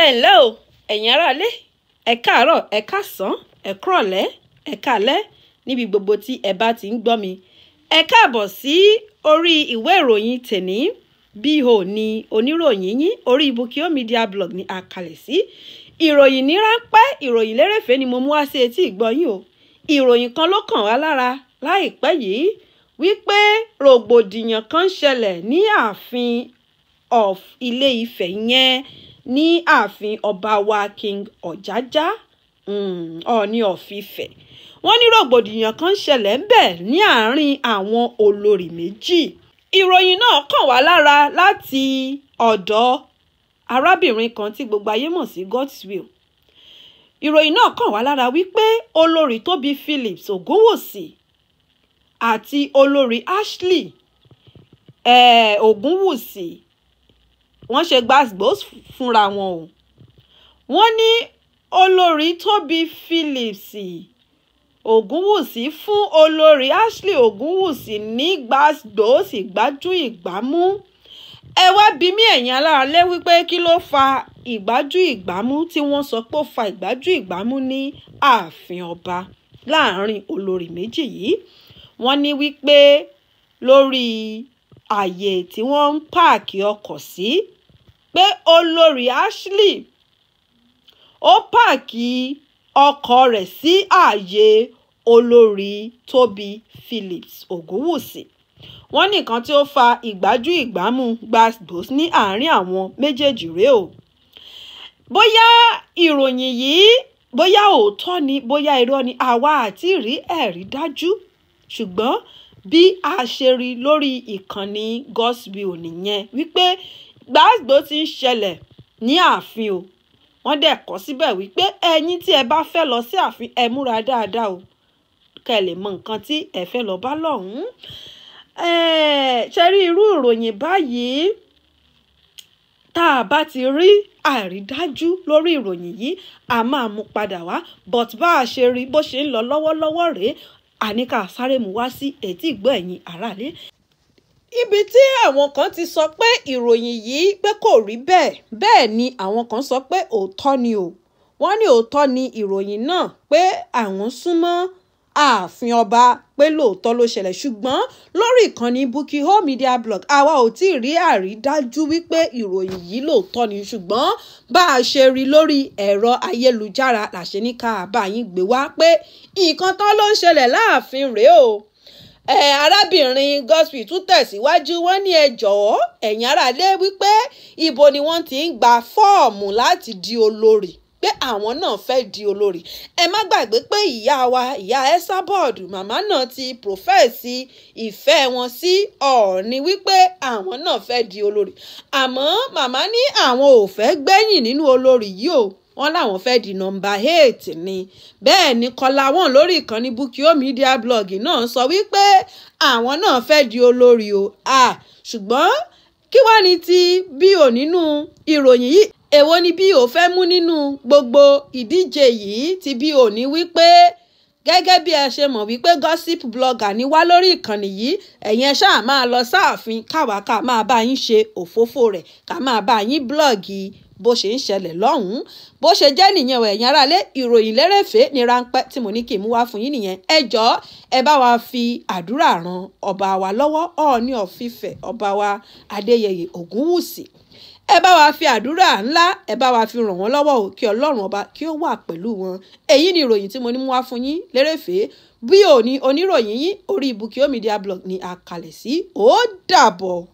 ẹ ǹlẹ́ o ẹ̀yin aráalé ẹ káàárọ̀ ẹ káàsán ẹ kúrọ̀lẹ́ ẹ káalẹ́ níbi gbogbo tí ẹ bá ti ń gbọ́ mi ẹ káàbọ̀ sí orí ìwé ìròyìn tèní bíhò ní oníròyìn yín orí Bukio Media Blog ní àkàlẹ̀ sí ìròyìn ní ráńpẹ́ ìròyìn lérèfé ni mo mú wá sí etí ìgbọ́yìn o ìròyìn kan ló kàn wá lára láìpẹ́ yìí wípé rògbòdìyàn kan ṣẹlẹ̀ ní ààfin of Ilé Ifẹ̀ yẹn ní ààfin ọba wa King Ọ̀jájá Ọọ̀ni of Ifẹ̀ wọ́n ní rògbòdìyàn kan ṣẹlẹ̀ ńbẹ̀ ní àárín àwọn olórí méjì ìròyìn náà kàn wá lára láti ọ̀dọ̀ arábìnrin kan tí gbogbo ayé mọ̀ sí Godswill ìròyìn náà kàn wá lára wípé olórí Tóbi Phillips Ògúnwùsì àti olórí Ashley eh, Ògúnwùsì wọ́n ṣe gbàgbós fúnra wọn o wọ́n ní olórí Tóbi Phillips Ògúnwùsí fún olórí Ashley Ògúnwùsí ní gbàgbós ìgbájú ìgbámú ẹ wá bí mí ẹ̀yin aláàlẹ́ wípé kí ló fa ìgbájú ìgbámú tí wọ́n sọ pé ó fa ìgbájú ìgbámú ní ààfin ọba láàrin olórí méjì yìí wọ́n ní wípé lórí àyè tí wọ́n ń páàkì ọkọ̀ sí pé olórí Ashley ó páàkì ọkọ̀ rẹ̀ sí ààyè olórí Tóbi Phillips Ògúnwùsì wọ́n ní nǹkan tí ó fa ìgbájú ìgbámú gbàgbós ní àárín àwọn méjèèjì rèé o bóyá ìròyìn yìí bóyá òótọ́ ni bóyá irọ́ ni àwa àti rí ẹ̀rí dájú ṣùgbọ́n bí a ṣe rí lórí ìkànnì Godswill nìyẹn wípé gbàgbó ti ń ṣẹlẹ̀ ní ààfin o wọ́n dẹ̀ kọ́ síbẹ̀ wípé ẹ̀yin tí ẹ bá fẹ́ lọ sí ààfin ẹ múra dáadáa o kẹ́ ẹ lè mọ nǹkan tí ẹ fẹ́ lọ bá lọ́hùn-ún ṣe rí irú ìròyìn báyìí tá a bá ti rí àrídájú lórí ìròyìn yìí a máa mú padà wá but bá a ṣe rí bó ṣe ń lọ lọ́wọ́lọ́wọ́ rèé àníkà sáré mu wá sí etí ìgbọ́ ẹ̀yin aráalé. ibi tí àwọn kan ti sọ pé ìròyìn yìí pé kò rí bẹ́ẹ̀ bẹ́ẹ̀ ni àwọn kan sọ pé òótọ́ ni o wọ́n ní òótọ́ ni ìròyìn náà pé àwọn súnmọ́ ààfin ọba pé lóòótọ́ ló ṣẹlẹ̀ ṣùgbọ́n lórí ìkànnì Bukio Media Blog àwa ò tí ì rí àrídájú wípé ìròyìn yìí lóòótọ́ ni ṣùgbọ́n bá a ṣe rí lórí ẹ̀rọ ayélujára làṣẹ ní ká bá yín gbé wá pé nǹkan tán ló ń ṣẹlẹ̀ láàfin rèé o ẹ arábìnrin Godswill tún tẹ̀síwájú wọ́n ní ẹ jọ̀ọ́ ẹ̀yin aráalé wípé ibo ni wọ́n ti ń gba fọ́ọ̀mù láti di olórí pé àwọn náà fẹ́ di olórí ẹ má gbàgbé pé ìyá wa ìyá Esabod màmá náà ti prọfẹ́sì ìfẹ́ wọn sí Ọọ̀ni wípé àwọn náà fẹ́ di olórí àmọ́ màmá ní àwọn ò fẹ́ gbẹ̀yìn nínú olórí yìí o wọ́n láwọn fẹ́ di nọ́mbà eight ni bẹ́ẹ̀ ni kọlá wọn lórí ìkànnì Bukio Media Blog náà sọ wípé àwọn náà fẹ́ di olórí o ṣùgbọ́n kí wàá ní ti bí ò nínú ìròyìn yìí èwo ni bí o fẹ́ mú nínú gbogbo ìdíje yìí ti bí o ní wípé gẹ́gẹ́ bí ẹ ṣe mọ̀ wípé gossip blogger ni wá lórí ìkànnì yìí ẹ̀yin ẹ ṣáà máa lọ sáàfin káwa ká máa bá yín ṣe òfófó rẹ̀ ká máa bá yín blọ́ọ̀gì bó ṣe ń ṣẹlẹ̀ lọ́hùn-ún bó ṣe jẹ́ nìyẹn o ẹ̀yin aráalé ìròyìn lérèfé ní ráńpẹ́ tí mo ní kí n mú wá fún yín nìyẹn ẹ jọ̀ọ́ ẹ bá wa fi àdúrà ran ọba wa lọ́wọ́ Ọọ̀ni of Ifẹ̀ ọba wa Adéyẹyè Ògúnwùsì ẹ bá wa fi àdúrà ńlá ẹ bá wa fi ràn wọ́n lọ́wọ́ o kí ọlọ́run ọba kí ó wà pẹ̀lú wọn èyí ni ìròyìn tí mo ní mú wá fún yín lérèfé bí òní oníròyìn yín orí Bukio Media Blog ní àkàlẹ̀ sí ó dàbọ̀.